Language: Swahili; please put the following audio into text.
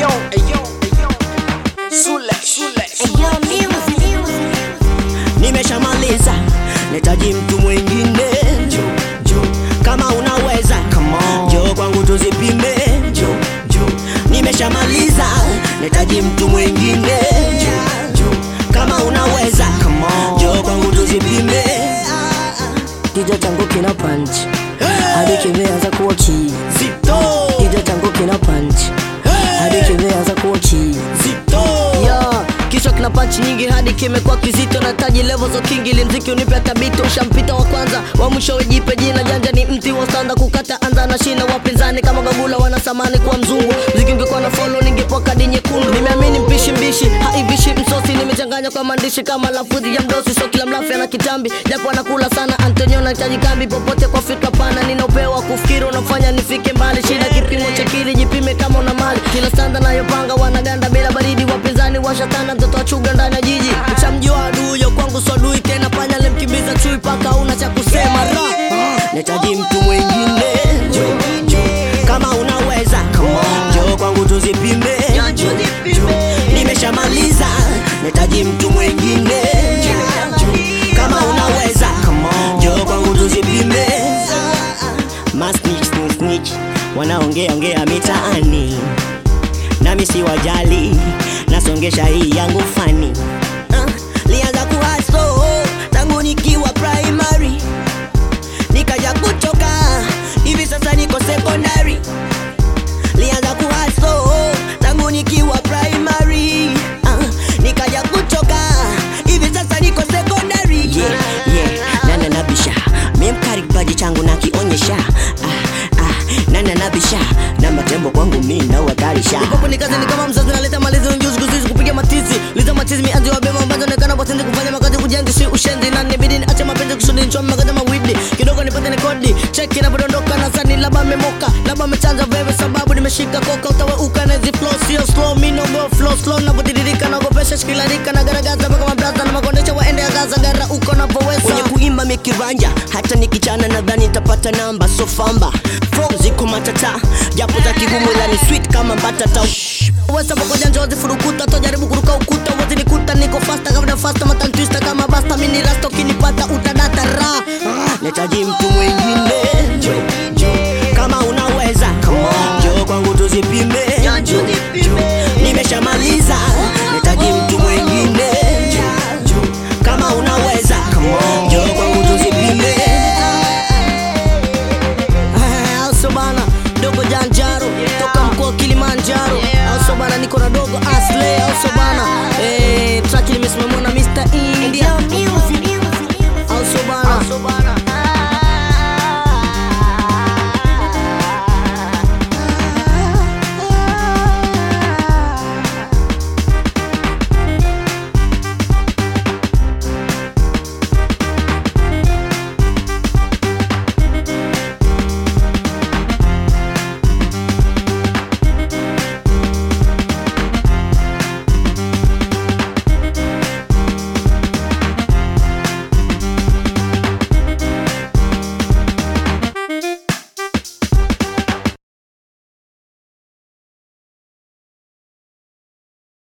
Ayo, ayo, ayo. Sule, sule, sule. nimeshamaliza netaji mtu mwingine Jo, jo, kama unaweza come on. njoo kwangu tuzipime Jo, jo, nimeshamaliza netaji mtu mwingine jo. kama unaweza Come on. njoo kwangu tuzipime Kichwa changu kina punch hadi kimeanza kuwa kii. zito Kichwa changu kina punch hadi kimeanza kuwa kii. zito Yo, kichwa kina punch nyingi hadi kimekuwa kizito na taji level za king ili mziki unipe tabito ushampita wa kwanza wa mwisho wejipe jina janja ni mti wa sanda kukata anza na shina wapinzani kama gagula wanasamani kuwa mzungu mziki ungekuwa na follow ningepoa kadi nyekundu nimeamini mpishi mbishi haivishi msosi nimechanganya kwa maandishi kama lafudhi ya mdosi so kila mlafi ana kitambi japo anakula sana Antonio nahitaji kambi popote kwa fikra pana nina upeo wa kufikiri unafanya nifike mbali shida kipimo cha kili jipime kama una mali kila sanda nayopanga wanaganda bila baridi wapinzani washatana mtoto wa chuga ndani ya jiji uchamjua aduyo kwangu swadui tena panya lemkimbiza chui paka una cha kusema ra netaji mtu mwingine Jo, jo, kama unaweza njoo kwangu tuzipime nimeshamaliza netaji mtu mwingine kama unaweza come on. njoo kwangu tuzipime masnich snitch, snitch wanaongea ongea mitaani nami si wajali nasongesha hii yangu fani Ah, lianza kuhaso tangu nikiwa primary nikaja kuchoka hivi sasa niko secondary lianza kuhaso tangu nikiwa primary ah, nikaja kuchoka hivi sasa niko secondary yeah, yeah. nana nabisha mimkari kipaji changu nakionyesha ah, ah, nana nabisha na matembo kwangu mi nawatarisha Popo ni kazi ni kama mzazi naleta malizi ujuzi kuzizi kupiga matizi liza machizi mianzi wa bema ambazo nekana watendi kufanya makazi kujenzi si ushenzi na nibidi niache mapenzi kusudi nichome makazi mawidi kidogo nipate ni kodi cheki inapodondoka na sani labda memoka labda mechanja veve sababu nimeshika koka utaweuka na hizi flow sio slow mi no go flow slow napotiririka nagopesha shikilarika na garagaza mpaka mabraza na makondesha waende agaza gara uko napoweza kwenye kuimba mikiranja hata nikichana nadhani nitapata namba so famba Flow ziko matata japo za kigumu ila ni sweet kama mbatata Wesa pamoja njozi furukuta tojaribu kuruka ukuta wote nikuta niko fasta kabla fasta matantwista kama basta mini rasta ukinipata utadata ra netaji mtu mwingine jo, jo. kama unaweza njoo kwangu tuzipime nimeshamaliza netaji mtu mwingine kama unaweza